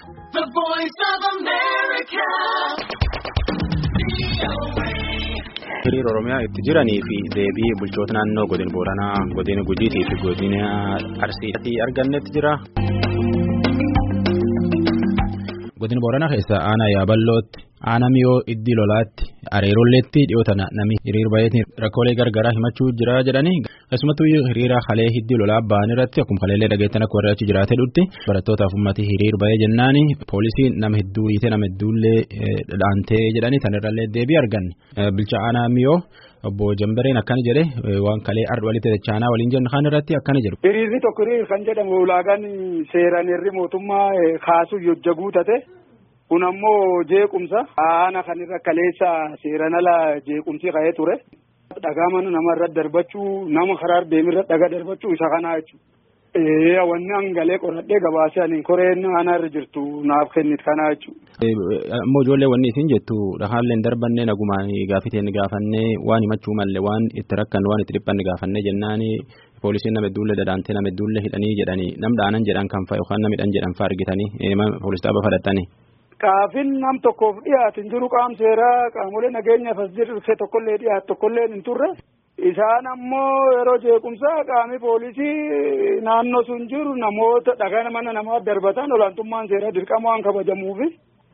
The Voice of America. hiriira oromiyaa itti jiranii fi deebii bulchoota naannoo godina booranaa godina gujiitii fi godina arsiitii argannetti jira. godina booranaa keessa aanaa yaaballootti aanaa miyoo iddii lolaatti areerolleetti dhiyootana namni hiriir baay'eetiin rakkoolee gargaraa himachuu jira jedhanii keessumattuu hiriira halee hiddii lolaa ba'an irratti akkuma kaleellee dhageettan akka warri achi jiraatee dhutti barattootaaf uummatii hiriir baay'ee jennaani poolisiin nama hedduu hiite nama hedduullee dhaantee jedhanii sanirrallee deebii arganne bilcha aanaa miyoo. obbo Jambareen akkana jedhe waan kalee ardh walitti dachaanaa waliin jennu kan irratti akkana jedhu. Hiriirri tokko hiriir kan jedhamu ulaagaan seeraan irri mootummaa kaasuu yojjaguu tate kun ammoo jeequmsa aanaa kan irra kaleessa seeran ala jeequmsi ka'ee ture. Dhagaa mana namarra darbachuu nama karaa deemirra dhagaa darbachuu isa kanaa jechuudha. Wanni hangalee qoradhee gabaasee ani koreen aanarra jirtu naaf kennit kanaa jechuudha. Ammoo ijoollee wanni isin jettu dhahaallee darbannee nagumaan gaafiteen gaafannee waan himachuu malle waan itti rakkan waan itti dhiphanne gaafannee jennaani poolisiin nama hedduullee dadaantee nama hedduullee hidhanii jedhanii nam dhaanan jedhan kan fa'a yookaan nama hidhan jedhan fa'a argitanii poolis dhaaba fudhattanii. Qaafin nam tokkoof dhiyaatu hin jiru qaam seeraa qaamolee nageenyaaf as jirre tokkollee dhiyaatu tokkollee hin turre. Isaan ammoo yeroo jeequmsaa qaamni poolisii naannoo sun jiru namoota dhagaa mana namaa darbatan olaantummaan seeraa dirqama waan kabajamuufi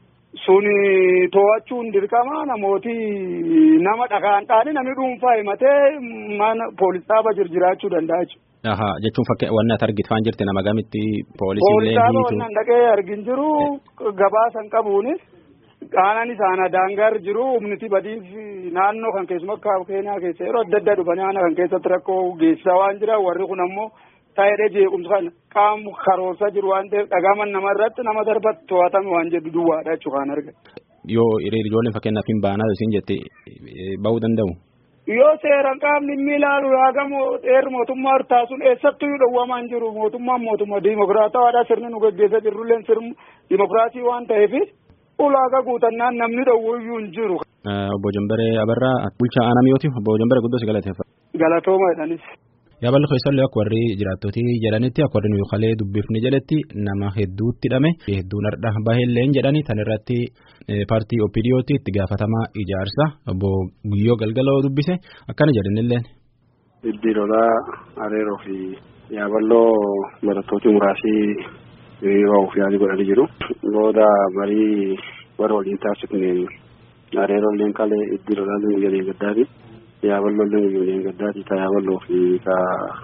sun to'achuun dirqama namooti nama dhagaan dhaani namni dhuunfaa himatee mana poolis dhaaba jiraachuu danda'a jechuudha. Aha jechuun fakkii wanni ati argitfaan jirti nama gamitti poolisiin Poolis dhaaba wannan dhaqee argin jiru gabaasan qabuunis. Aanaan isaanii daangaar jiru humniti badiif naannoo kan keessumaa akka keenyaa keessa yeroo adda addaa dhufanii aanaa kan keessatti rakkoo geessisaa waan jira warri kun ammoo taa'ee jeequmsa kan qaama karoorsaa jiru waan ta'eef dhagaaman nama irratti nama darbatti to'atame waan jedhu duwwaadha jechuudha kan argate. Yoo hiriira ijoolleen fakkeenyaaf hin baanaa isin jette ba'uu danda'u. Yoo seeraan qaamni inni ilaalu yaagamu dheerri mootummaa taasuun eessattuu dhowwamaa hin jiru mootummaan mootummaa diimokiraatawaadha sirni nu gaggeessaa jirrulleen sirni diimokiraasii waan ta'eef. ulaagaa guutannaan namni dhowwuyyuu hin jiru. Obbo Jambaree Abarraa bulchaa aanaa miyooti obbo Jambaree guddoo si galateeffa. Galatooma jedhanis. Yaaballi keessallee akka warri jiraattotii jedhanitti akka warri nuyi kalee dubbifni jedhetti nama hedduutti hidhame hedduun har'a baheelleen jedhani tan irratti paartii OPDOtti itti gaafatamaa ijaarsa obbo Guyyoo Galgaloo dubbise akkana jedhanilleen. Iddii lolaa areeroo fi yaaballoo barattooti muraasii hiriira of yaalii godhanii jiru. Booda marii warra waliin taasifne areerolleen kalee iddii lolaallee guyyaa gaddaati. Yaaballoollee guyyaa gaddaati. Ta yaaballoo fi ta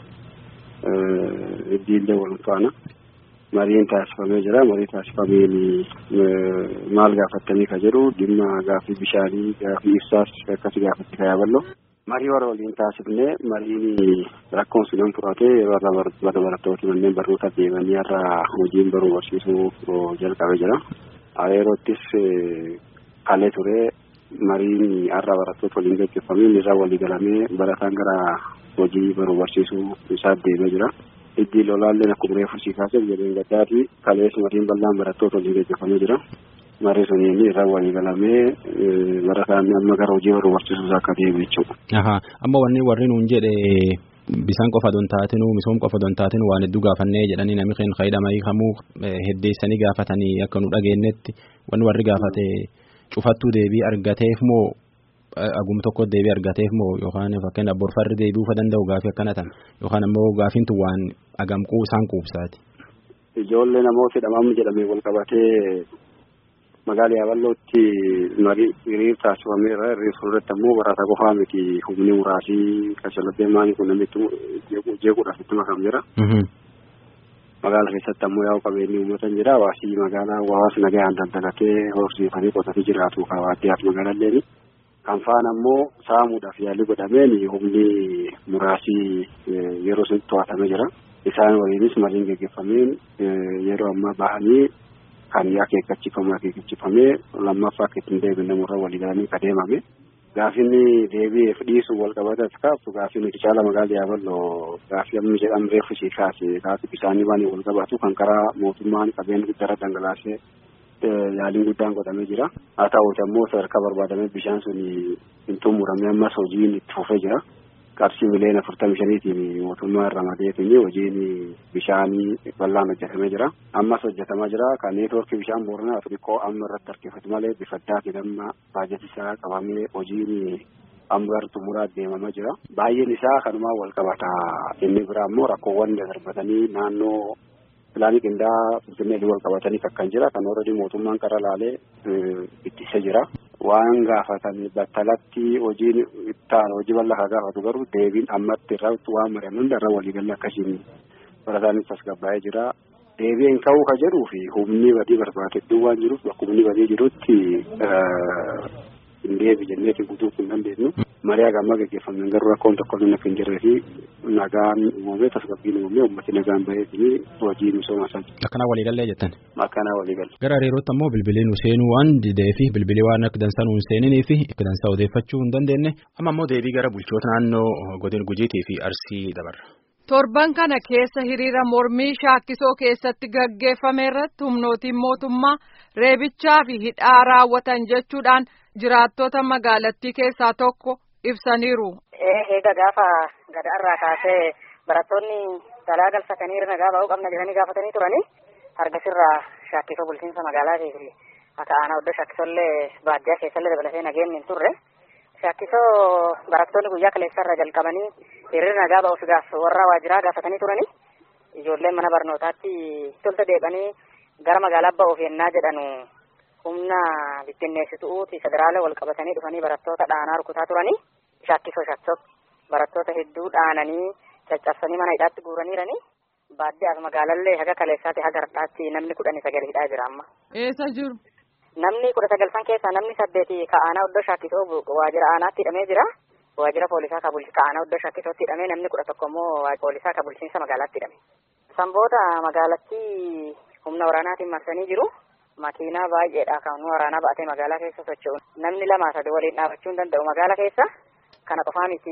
iddiillee wal faana. Mariin taasifamee jira. Marii taasifameen maal gaafattanii ka jedhu dhimma gaaffii bishaanii gaaffii ibsaas akkasii gaafatti ka yaaballoo. marii warra waliin taasifne mariin rakkoon sun hin furate yeroo irra barattooti manneen barnoota deemanii irra hojiin baruu barsiisuu jalqabe jira. Areerottis kalee ture mariin har'a barattoota waliin gaggeeffamee irra walii galamee barataan gara hojii baruu barsiisuu isaa deemee jira. Iddii lolaalleen akkuma reefu sii kaasee jedheen gaddaati kalees mariin bal'aan barattoota waliin gaggeeffamee jira. marii suniin irra walii galamee barataan amma gara hojii baruu barsiisuus akka deemu jechuudha. Amma wanni warri nuun jedhe bisaan qofa don taatinu misoom qofa don taatinu waan hedduu gaafannee jedhanii namni keenya fayyadamanii kamuu heddeessanii gaafatanii akka nu dhageenyetti wanni warri gaafate cufattuu deebii argateef moo aguma tokko deebii argateef moo yookaan fakkeenya borfarri deebi'uu danda'u gaafii akkana tan yookaan ammoo gaafiin tun waan agamquu isaan quubsaati. Ijoollee namoota hidhamamu jedhamee wal qabatee magaala yaaballootti marii hiriir taasifameera hiriir fuulduratti ammoo barataa qofaa miti humni muraasii kashalabee maanii kun namitti jeequudhaaf itti makam jira. Magaala keessatti ammoo yaa'u qabeenyi uummatan jira hawaasii magaalaa hawaasni nagaan daldalatee horsiifanii qotatee jiraatu waaddiyaaf magaalalleeni. Kan faana ammoo saamuudhaaf yaalii godhameen humni muraasii yeroo sun to'atamee jira. Isaan waliinis mariin gaggeeffameen yeroo ammaa bahanii kan akeekkachiifame akeekkachiifamee lammaffaa akka ittiin deebiin namurra walii galanii ka deemame. Gaafinni deebi'eef dhiisu wal qabatas kaaftu gaafii nuti caala magaala yaaballoo gaafii amma jedhamu reeffu sii kaase gaafii bisaanii waan wal qabatu kan karaa mootummaan qabeen guddaarra dhangalaasee yaaliin guddaan godhamee jira. Haa ta'uuti ammoo sadarkaa barbaadamee bishaan sun hin xumuramee ammas hojiin itti fufee jira. qarshii miliyoona afurtamii shaniitiin mootummaa irra madeetiin hojiin bishaanii bal'aan hojjetamee jira. Ammas hojjetamaa jira. Kan neetwoorkii bishaan booranaa xixiqqoo amma irratti harkifatu malee bifa addaatiin amma baajata isaa qabamee hojiin amma gara xumuraa deemamaa jira. Baay'een isaa kanumaan wal qabata. Inni biraa immoo rakkoowwan darbatanii naannoo pilaanii qindaa'aa finfinnee wal qabatanii kan jira. Kan warra mootummaan qara laalee ittisa jira. Waan gaafatan battalatti hojiin ittaan hojii bal'aa kan gaafatu garuu deebiin ammatti irratti waan mari'an hunda irra waliigalee akkasiin barataanis tasgabbaa'ee jira. Deebiin ka'uu ka jedhuu fi humni badii barbaade waan jiruuf bakka humni badii jirutti hin deebi jenneeti guutuu hin dandeenyu. Mariyaa gammaa gaggeeffamne garuu rakkoon tokko inni akka hin jirree fi nagaan uumamee tasgabbiin uumamee uummati nagaan baheetii hojii misooma isaa. Akkanaa waliigallee jettan. Akkanaa waliigalle. Gara hariirootti ammoo bilbilii nu seenuu waan didee fi bilbilii waan akka dansaa nu hin seeninii fi akka dansaa odeeffachuu hin dandeenye amma ammoo deebii gara bulchoota naannoo godina gujiitii fi arsii dabarra. Torban kana keessa hiriira mormii shaakkisoo keessatti gaggeeffame irratti humnootiin mootummaa reebichaa fi hidhaa raawwatan jechuudhaan jiraattota magaalattii keessaa tokko ibsaniiru. Eega gaafa gadaarraa kaasee barattoonni dalaa galfatanii nagaa ba'uu qabna jedhanii gaafatanii turanii hargasirraa shaakkisoo bulchiinsa magaalaatii fi akka aanaa oddoo shaakkisollee baadiyyaa keessallee dabalatee nageenyi hin turre. Shaakkisoo barattoonni guyyaa kaleessarraa jalqabanii hiriira nagaa ba'uuf gaaf warra waajiraa gaafatanii turanii ijoolleen mana barnootaatti tolta deeqanii gara magaalaa ba'uuf yennaa jedhanu humna bittinneessituuti federaala wal qabatanii dhufanii barattoota dhaanaa rukutaa turanii shaakkisoo shaakkisoo barattoota hedduu dhaananii caccabsanii mana hidhaatti guuraniiranii baadiyyaaf magaalallee haga kaleessaatti haga har'aatti namni kudhanii sagal hidhaa jira amma. Eessa jiru? Namni kudha sagalfan keessaa namni saddeeti ka aanaa oddoo shaakkisoo waajjira aanaatti hidhamee jira. Waajjira poolisaa ka bulchiinsa aanaa oddoo shaakkisootti hidhamee namni kudha tokko immoo poolisaa ka bulchiinsa magaalaatti hidhame. Sanboota magaalatti humna waraanaatiin marsanii jiru. Makiinaa baay'eedha kan waraanaa ba'atee magaalaa keessa socho'u. Namni lama sadi waliin dhaabachuu hin danda'u magaalaa keessa. Kana qofaa miti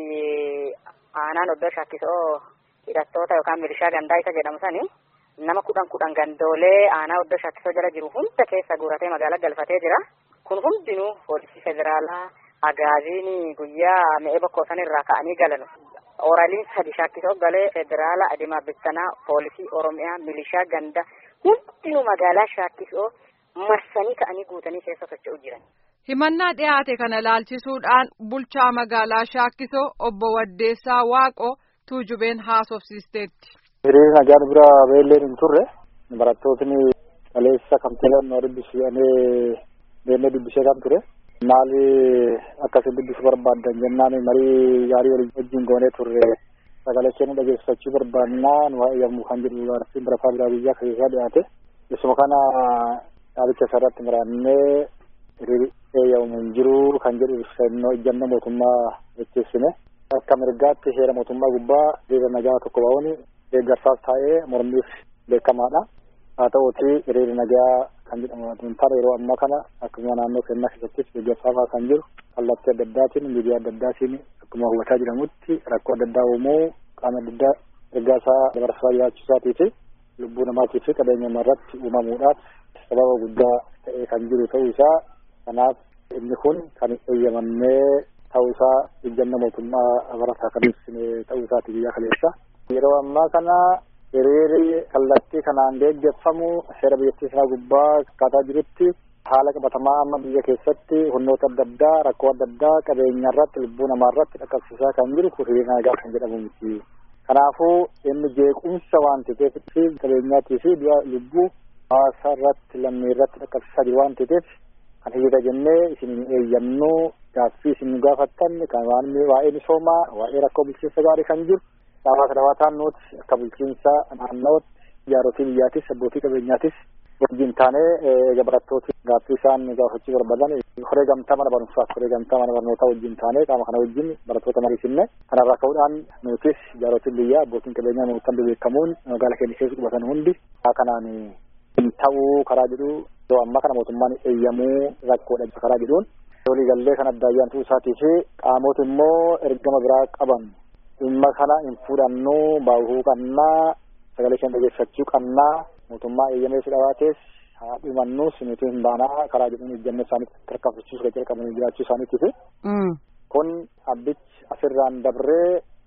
aanaan oddoo shaakkisoo hidhattoota yookaan milishaa gandaa isa jedhamu sani nama kudhan kudhan gandoolee aanaa oddoo shaakkisoo jala jiru hunda keessa guuratee magaalaa galfatee jira. Kun hundinuu poolisii federaalaa agaaziin guyyaa mi'ee bokkoo san irraa ka'anii galan. Oraliin sadi shaakkisoo galee federaala adimaa bittanaa poolisii oromiyaa milishaa ganda hundinuu magaalaa shaakkisoo marsanii ka'anii guutanii keessa socho'u jiran. Himannaa dhiyaate kana laalchisuudhaan bulchaa magaalaa Shaakkisoo obbo Waddeessaa Waaqoo tuujubeen haasofsiisteetti. Hiriirri nagaan bira beelleen hin turre barattootni kaleessa kamteelaan nu dubbisanii deemnee dubbisee kan ture. Maali akkasiin dubbisuu barbaaddan jennaan marii gaarii walii wajjin goonee turre sagalee keenya dhageessifachuu barbaannaa nu yommuu kan jedhu gaaffiin barataa biraa biyyaa keessaa dhiyaate. Isuma kana dhaabicha isarratti maraannee hiriirri eeyyamu hin jiru kan jedhu ibsannoo ejjannoo mootummaa jecheessine. Akka mirgaatti heera mootummaa gubbaa hiriira nagaa tokko ba'uun deeggarsaaf taa'ee mormiif beekamaadha. Haa ta'uuti hiriirri nagaa kan jedhamu amantaan yeroo ammaa kana akkuma naannoo keenyaa keessattis deeggarsaafaa kan jiru kallattii adda addaatiin miidiyaa adda addaatiin akkuma hubataa jedhamutti rakkoo adda addaa uumuu qaama adda addaa ergaa isaa dabarsaa jiraachuusaatii fi lubbuu namaatii fi qabeenya irratti uumamuudhaaf sababa guddaa ta'ee kan jiru ta'uu isaa kanaaf inni kun kan eeyyamamee ta'uu isaa ejjannoo mootummaa barataa kan ibsine ta'uu isaati biyya kaleessa. Yeroo ammaa kana hiriirri kallattii kanaan deeggarfamu seera biyyattii isaa gubbaa akkaataa jirutti haala qabatamaa amma biyya keessatti humnoota adda addaa rakkoo adda addaa qabeenya irratti lubbuu namaa irratti dhaqqabsiisaa kan jiru hiriira nagaa kan jedhamu miti. Kanaafuu inni jeequmsa waan ta'eef fi qabeenyaatii fi lubbuu hawaasa irratti lammii irratti dhaqqabsiisaa jiru waan ta'eef kan hiriira jennee isin eeyyamnu gaaffii isin gaafattan kan waan waa'ee misoomaa waa'ee rakkoo bulchiinsa gaarii kan jiru hawaasa dhawaataan nuti akka bulchiinsa naannootti jaarootii biyyaatis abbootii qabeenyaatis wajjin taanee eega barattooti gaaffii isaan gaafachuu barbaadan horee gamtaa mana barumsaaf horee gamtaa mana barnootaa wajjin taanee qaama kana wajjin barattoota mariisinne kanarraa ka'uudhaan nutis jaarootiin biyyaa abbootiin qabeenyaa nuutan beekamuun magaala keenya keessa qubatan hundi kanaan hin ta'uu karaa jedhu yeroo ammaa kana mootummaan eeyyamuu rakkoodha karaa jedhuun waliigallee kan addaayyaan ta'uu isaatii fi qaamota immoo ergama biraa qaban dhimma kana hin fudhannu baahuu qabnaa sagalee keenya dhageeffachuu qabnaa mootummaa eeyyamee si dhawaates haa dhumannus nuti hin baanaa karaa jedhuun ejjannoo isaanii tarkaanfachiisuu kan jalqabanii jiraachuu isaaniitiif kun abbichi asirraan dabree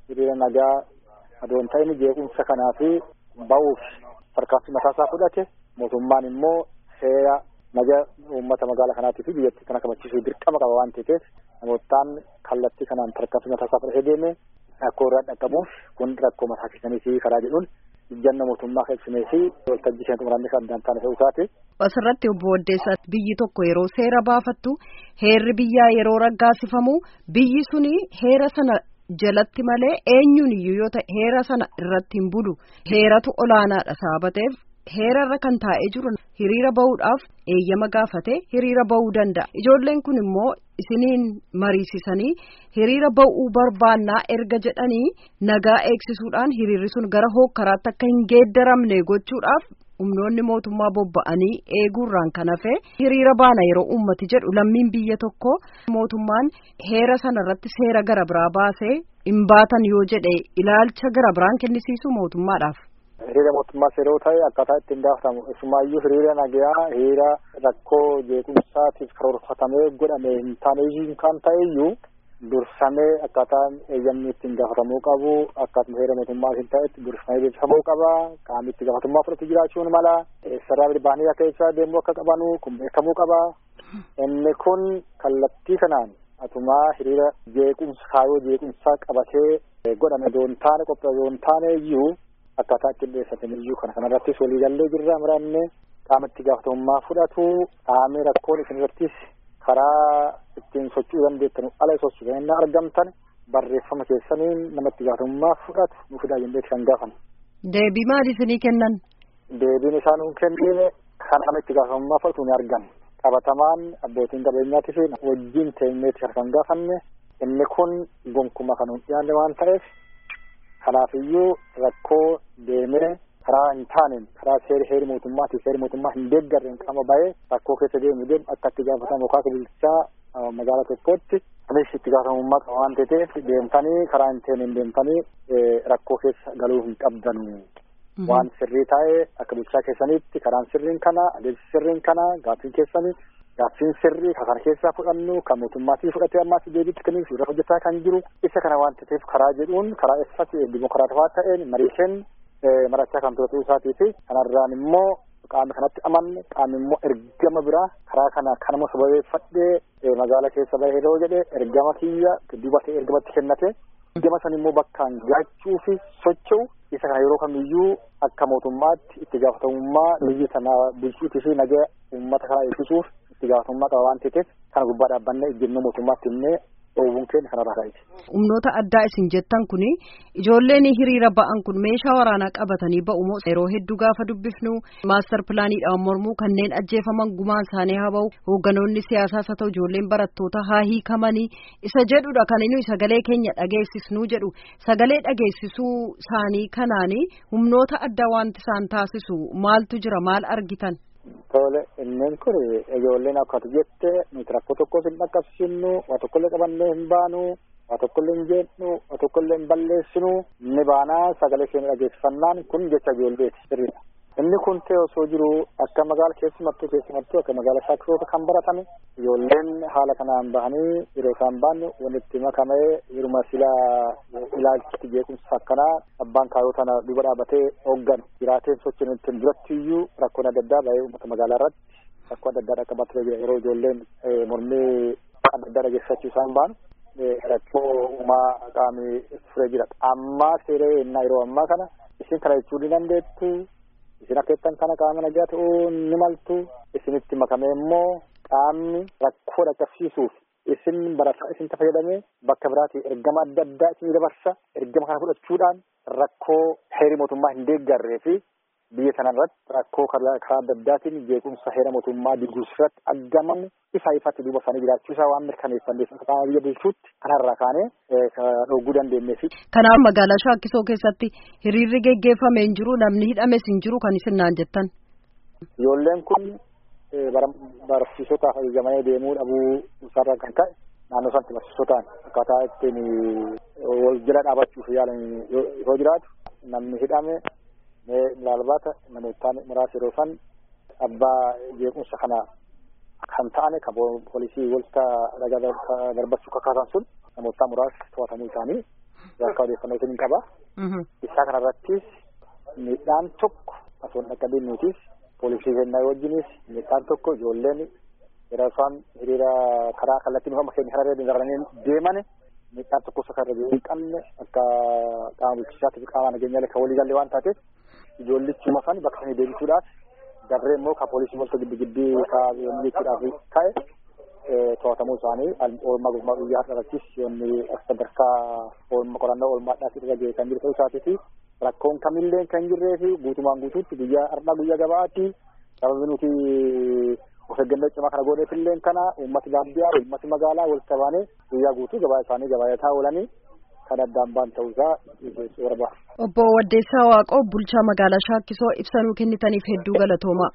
hiriira nagaa adoon ta'in jeequmsa kanaa fi ba'uuf tarkaanfii mataasaa fudhate mootummaan immoo seera nagaa uummata magaalaa kanaatii fi biyyattii kana kabachiisuu dirqama qaba waan ta'eef namootaan kallattii kanaan tarkaanfii mataasaa fudhatee deeme rakkoo irraa dhaqqabuuf kun rakkoo mataa keessanii fi karaa jedhuun ijjanna mootummaa kan ibsinee fi waltajjii kan xumuramne kan addaan taane ta'uu isaati. Asirratti obbo Waddeessaa biyyi tokko yeroo seera baafattu heerri biyyaa yeroo raggaasifamu biyyi suni heera sana jalatti malee eenyuun iyyuu yoo ta'e heera sana irratti hin bulu heeratu olaanaadha sababa ta'eef heerarra kan taa'ee jiru hiriira bahuudhaaf eeyyama gaafate hiriira bahuu danda'a ijoolleen kun immoo isiniin mariisisanii hiriira bahuu barbaannaa erga jedhanii nagaa eegsisuudhaan hiriirri sun gara hookkaraatti akka hin geeddaramne gochuudhaaf humnoonni mootummaa bobba'anii eeguurraan kan hafe hiriira baana yeroo ummati jedhu lammiin biyya tokko mootummaan heera sana irratti seera gara biraa baasee hin baatan yoo jedhe ilaalcha gara biraan kennisiisu mootummaadhaaf. hiriira mootummaa yeroo ta'e akkaataa ittiin gaafatamu isumaayyuu hiriira nagayaa hiriira rakkoo jeequmsaatiif karoorfatamee godhame hin taane iyyuu kan ta'eyyuu dursamee akkaataan eeyyamni ittiin gaafatamuu qabu akkaatuma heera mootummaa hin ta'etti dursamee beeksifamuu qaba qaamni itti gaafatamummaa fudhatu jiraachuun mala sarara bilbaanii akka ibsaa deemuu akka qabanu kun beekamuu qaba inni kun kallattii kanaan atumaa hiriira jeequmsa kaayoo jeequmsaa qabatee godhame doon taane qophii doon taane iyyuu akkaataa ittiin dhiyeessatan iyyuu kana kanarrattis waliigallee jirra muranne qaama itti gaafatamummaa fudhatu qaamni rakkoon isin irrattis karaa ittiin socho'uu dandeettan ala sochuu kan inni argamtan barreeffama keessaniin nama itti gaafatamummaa fudhatu nu fidaa jennee kan gaafan. Deebii maali isinii kennan? Deebiin isaan nu kennine kan nama itti gaafatamummaa fudhatu ni argama. Qabatamaan abbootiin qabeenyaatii fi wajjin teenyeetti kan gaafanne inni kun gonkuma kan hin dhiyaanne waan ta'eef kanaafiyyuu rakkoo deemee karaa hin taaneen karaa seera heeri mootummaatiif seeri mootummaa hin deeggarreen qaama ba'ee rakkoo keessa deemu deemu akka itti gaafatamu yookaan bulchaa magaalaa tokkootti anis itti gaafatamummaa qaba waan ta'eef deemtanii karaa hin taaneen deemtanii rakkoo keessa galuu hin qabdanu. Waan sirrii taa'ee akka bulchaa keessanitti karaan sirriin kana adeemsi sirriin kana gaaffiin keessanii gaaffiin sirrii kan kana keessaa fudhannu kan mootummaatii fudhatee ammaas deebiitti kennuuf irra hojjetaa kan jiru isa kana waan ta'eef karaa jedhuun karaa eessatti dimokiraatawaa ta'een mariisheen marachaa kan ture isaatii fi kanarraan immoo qaamni kanatti amanne qaamni immoo ergama biraa karaa kana kanuma sababeeffadhee magaala keessa bahee yeroo jedhe ergama kiyya duuba ta'e ergamatti kennate ergama san immoo bakkaan gaachuu fi socho'u isa kana yeroo kamiyyuu akka mootummaatti itti gaafatamummaa biyya sana bulchuutii fi nagaa uummata kanaa eegsisuuf itti gaafatamummaa qaba waan ta'eef kana gubbaa dhaabbanne ejjennoo mootummaatti himnee dhoowwuun keenya kanarraa ka'eeti. Humnoota addaa isin jettan kuni ijoolleen hiriira ba'an kun meeshaa waraanaa qabatanii ba'u moo yeroo hedduu gaafa dubbifnu maastar pilaaniidhaan mormuu kanneen ajjeefaman gumaan isaanii haa ba'u hoogganoonni siyaasaas haa ta'u ijoolleen barattoota haa hiikamanii isa jedhudha kan inni sagalee keenya dhageessisnuu jedhu sagalee dhageessisuu isaanii kanaanii humnoota addaa wanti isaan taasisu maaltu jira maal argitan. Tole inneen kun ijoolleen akkatu jette nuti rakkoo tokkos hin dhaqqabsiisnu waa tokkollee qabannee hin baanu waa tokkollee hin jeennu waa tokkollee hin balleessinu ni baanaa sagalee keenya dhageessifannaan kun jecha ijoolleeti sirriidha. Inni kun ta'e osoo jiru akka magaala keessumattuu keessumattuu akka magaala shaakkisoota kan baratame ijoolleen haala kanaan bahanii yeroo isaan baannu walitti makamee yeruma sila ilaalchatti jeequmsa akkanaa abbaan kaayoo tana duuba dhaabatee hoogganu jiraateen sochiin ittiin duratti iyyuu rakkoon adda addaa bahee uummata magaalaa irratti rakkoo adda addaa dhaqqabatee jira yeroo ijoolleen mormii adda addaa dhageessachuu isaan baanu rakkoo uumaa qaamii furee jira ammaa seeree innaa yeroo ammaa kana isin kana jechuu ni dandeettu isin akka jettan kana qaama nagaa ta'uu ni maltu isinitti makamee immoo qaamni rakkoo dhaqqabsiisuuf isin barataa isin fayyadamee bakka biraatii ergama adda addaa isin dabarsa ergama kana fudhachuudhaan rakkoo heera mootummaa hin deeggarree fi biyya sana irratti rakkoo karaa adda addaatiin jeequmsa heera mootummaa diguus irratti argaman ifa ifatti duuba isaanii jiraachuu isaa waan mirkaneeffanneef qaama biyya bulchuutti kanarraa kaanee dhogguu dandeenyeefi. Kanaaf magaalaa Shaakkisoo keessatti hiriirri geggeeffamee hin jiru namni hidhames hin jiru kan isin naan jettan. Ijoolleen kun barsiisotaaf ajajamanii deemuu dhabuu isaarraa kan ka'e naannoo sanatti barsiisotaan akkaataa ittiin wal jala dhaabachuuf yaalan yoo jiraatu namni hidhame laalbaata namootaan muraasa yeroo san abbaa jeequmsa kana kan ta'ane kan poolisii walta dhagaa darbachuu kakkaasan sun namootaa muraasa to'atamuu isaanii akka odeeffannootiin hin qaba. Isaa kanarrattis miidhaan tokko osoo hin dhaqqabinuutis poolisii kennaa wajjinis miidhaan tokko ijoolleen yeroo isaan hiriira karaa kallattii mi'ooma keenya karaa daranii deeman miidhaan tokko osoo karra hin qabne akka qaama bulchiinsaatti fi qaama nageenyaa kan walii galee waan taateef ijoollichuma san bakka sanii deebisuudhaaf darree immoo kan poolisii molto giddi giddii kaa'anii jechuudhaaf ka'e to'atamuu isaanii oolmaa gurmaa guyyaa har'aattis yoonni sadarkaa oolmaa qorannoo oolmaadhaaf irra ga'e kan jiru ta'uu isaatiifi rakkoon kamillee kan jirree fi guutumaan guutuutti guyyaa har'aa guyyaa gabaatti sababi nuti of eeggannoo cimaa kana godheef illee kana uummati baadiyyaa uummati magaalaa walitti qabaanee guyyaa guutuu gabaa isaanii gabaayataa oolanii kan addaan baan ta'uusaa barbaada. Obbo Waddeessaa Waaqoo bulchaa magaalaa Shaakkisoo ibsanuu kennitaniif hedduu galatoomaa.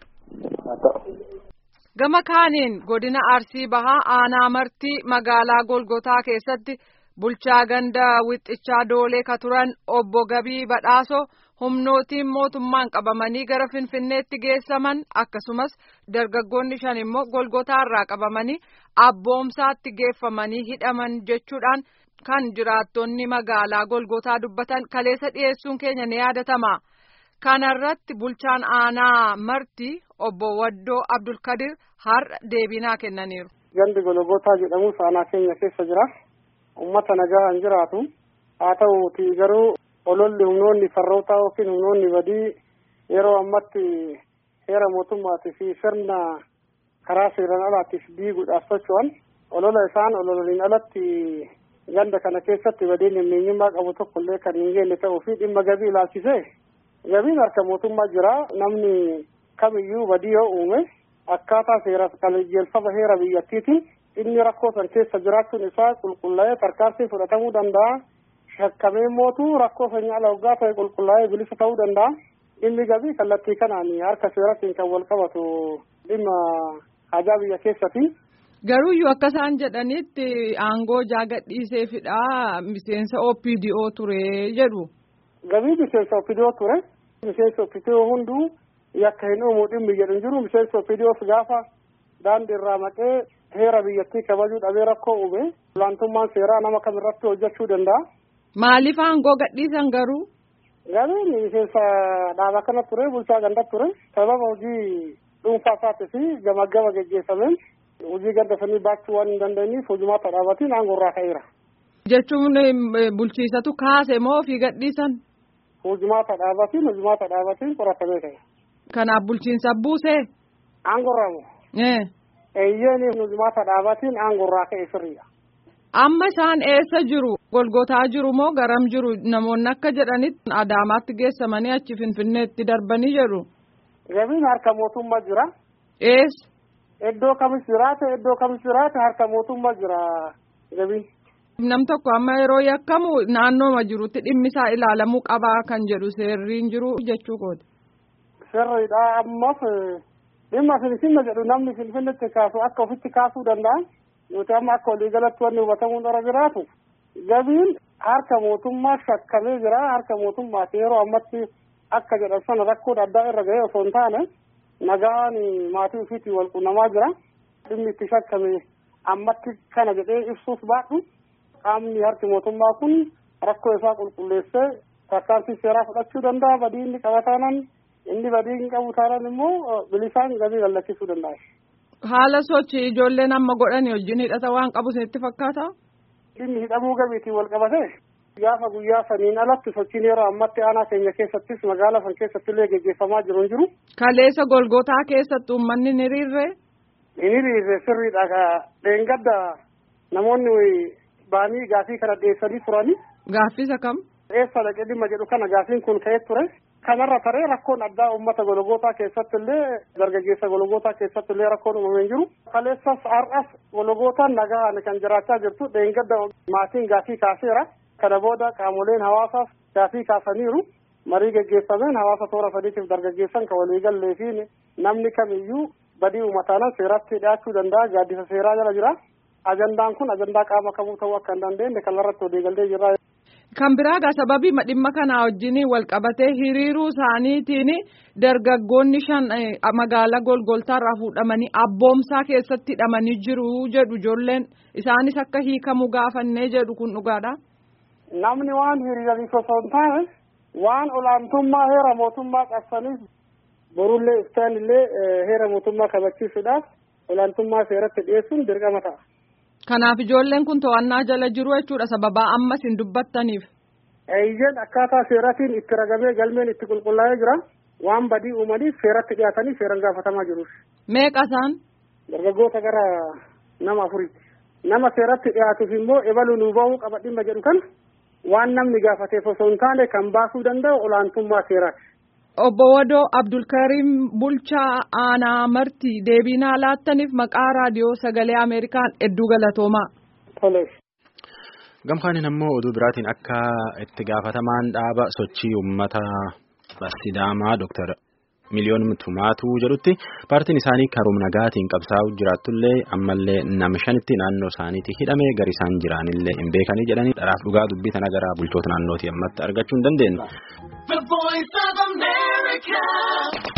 Gama kaaniin godina Arsii Bahaa aanaa martii magaalaa Golgotaa keessatti bulchaa ganda wixxichaa doolee ka turan obbo Gabii Badhaasoo humnootiin mootummaan qabamanii gara Finfinneetti geessaman akkasumas dargaggoonni shan immoo Golgotaarraa qabamanii abboomsaatti geeffamanii hidhaman jechuudhaan kan jiraattonni magaalaa Golgotaa dubbatan kaleessa dhiyeessuun keenya ni yaadatama. Kanarratti bulchaan aanaa martii obbo Waddoo Abdulkadir har'a deebinaa kennaniiru. Gandi Golgotaa jedhamu aanaa keenya keessa jira. Uummata nagaa hin jiraatu. Haa ta'uuti garuu ololli humnoonni farrootaa yookiin humnoonni badii yeroo ammatti heera mootummaatii fi sirna karaa seeran alaatiif diiguudhaaf socho'an olola isaan ololaniin alatti ganda kana keessatti badiin himmeenyummaa qabu tokko illee kan hin geenye ta'uu fi dhimma gabii ilaalchisee gabiin harka mootummaa jira namni kamiyyuu badii yoo uume akkaataa seera qajeelfama heera biyyattiitiin inni rakkoo san keessa jiraachuun isaa qulqullaa'ee tarkaanfii fudhatamuu danda'a. shakkamee mootu rakkoo sanyii ala waggaa ta'e qulqullaa'ee bilisa ta'uu danda'a. Dhimmi gabii kallattii kanaan harka seeratiin kan wal qabatu dhimma hajaa biyya keessatti. Garuuyyuu akka isaan jedhanitti aangoo jaagadhiiseefidha miseensa OPDO ture jedhu. Gabii miseensa OPDO ture. Miseensa OPDO hunduu yakka hin uumu dhimmi jedhu hin jiru. Miseensa OPDOs gaafa daandii irraa maqee heera biyyattii kabajuu dhabee rakkoo uume. Olaantummaan seeraa nama kamirratti hojjechuu danda'a. Maaliif aangoo gadhiisan garuu? Gabiin miseensa dhaaba kana ture bulchaa ganda ture sababa hojii dhuunfaa isaatii fi gama gama geggeessameen hojii ganda sanii baachuu waan hin dandeenyeef hojumaata dhaabatiin aangoo irraa ka'eera. Jechuun bulchiisatu kaase moo ofii gadhiisan? Hojumaata dhaabatiin hojumaata dhaabatiin qoratamee ka'e. Kanaaf bulchiinsa buusee? Aangoo irraa moo? Eeyyeen hojumaata dhaabatiin aangoo irraa ka'e sirriidha. Amma isaan eessa jiru? Golgotaa jiru moo garam jiru? Namoonni akka jedhanitti Adaamaatti geessamanii achi Finfinneetti darbanii jiru. Gabiin harka mootummaa jira. Eessa? Iddoo kamis jiraate iddoo kamis jiraate harka mootummaa jira gabiin. Nam tokko amma yeroo yakkamu naannooma jirutti dhimmi isaa ilaalamuu qabaa kan jedhu seerriin jiru jechuu kooti. Sirriidha ammas dhimma finfinne jedhu namni finfinnetti kaasu akka ofitti kaasuu danda'a. nuti amma akka waliigalatti wanni hubatamuu dura jiraatu gabiin harka mootummaa shakkamee jira harka mootummaati yeroo ammatti akka jedhan sana rakkoon addaa irra ga'ee osoo hin taane nagaan maatii ofiitiin wal quunnamaa jira dhimmi itti shakkame ammatti kana jedhee ibsuuf baadhu qaamni harki mootummaa kun rakkoo isaa qulqulleessee tarkaanfii seeraa fudhachuu danda'a badii inni qaba taanaan inni badii hin qabu taanaan immoo bilisaan gabii gallachiisuu danda'a. Haala sochii ijoolleen amma godhani wajjin hidhata waan qabu isinitti fakkaata? Dhimmi hidhamuu gabiitiin wal qabate gaafa guyyaa saniin alatti sochiin yeroo ammatti aanaa keenya keessattis magaalaa san keessatti illee geggeeffamaa jiru hin jiru. Kaleessa golgotaa keessatti uummanni ni hiriirree? Ni hiriirree sirriidha. Dheengadda namoonni baanii gaafii kana dhiyeessanii turani. Gaaffisa kam? Eessa dhaqee dhimma jedhu kana gaafiin kun ka'ee ture. kanarra taree rakkoon addaa uummata gologootaa keessatti illee dargaggeessa gologootaa keessatti illee rakkoon uumamee hin jiru. Kaleessas har'as gologootaan nagaan kan jiraachaa jirtu dheengadda maatiin gaafii kaaseera. Kana booda qaamoleen hawaasaaf gaafii kaasaniiru. Marii geggeeffameen hawaasa toora sadiitiif dargaggeessan kan waliigallee fi namni kamiyyuu badii uummataanaan seeratti dhiyaachuu danda'a. Gaaddisa seeraa jala jira. Ajandaan kun ajandaa qaama kamuu ta'uu akka hin dandeenye kanarratti waliigallee jirra. Kan biraagaa sababii dhimma kanaa wajjin wal qabatee hiriiruu isaaniitiin dargaggoonni shan magaalaa golgoltaarraa fuudhamanii abboomsaa keessatti hidhamanii jiru jedhu ijoolleen isaanis akka hiikamu gaafannee jedhu kun dhugaadha. namni waan hiriiraniif osoo hin taane waan olaantummaa heera mootummaa qabsaniif borullee iftaanillee heera mootummaa kabachiisuudhaaf olaantummaa seeratti dhiyeessuun dirqama ta'a. Kanaaf ijoolleen kun to'annaa jala jiru jechuudha sababaa ammas hin dubbattaniif. Eeyyeen akkaataa seeratiin itti ragamee galmeen itti qulqullaa'ee jira. Waan badii uumaniif seeratti dhiyaatanii seeran gaafatamaa jiru. Meeqa isaan? Dargaggoota gara nama afuriiti. Nama seeratti dhiyaatuuf immoo ebaluu nuu bahuu qaba dhimma jedhu kan waan namni gaafateef osoo hin taane kan baasuu danda'u olaantummaa seeraati. Obbo Wadoo Abdulkariim Bulchaa Aanaa Martii deebii naa laattaniif maqaa raadiyoo sagalee Ameerikaan hedduu galatoomaa. Tole. Gamkaanin ammoo oduu biraatiin akka itti gaafatamaan dhaaba sochii uummata Sidaamaa Dooktar Miliyoon Tumaatu jedhutti paartiin isaanii karoom nagaatiin qabsaa'u jiraatullee ammallee nama shanitti naannoo isaaniitti hidhamee gari isaan jiraanillee hin beekanii jedhanii dharaaf dhugaa dubbii tana gara bulchoota naannootii ammatti argachuu hin dandeenye.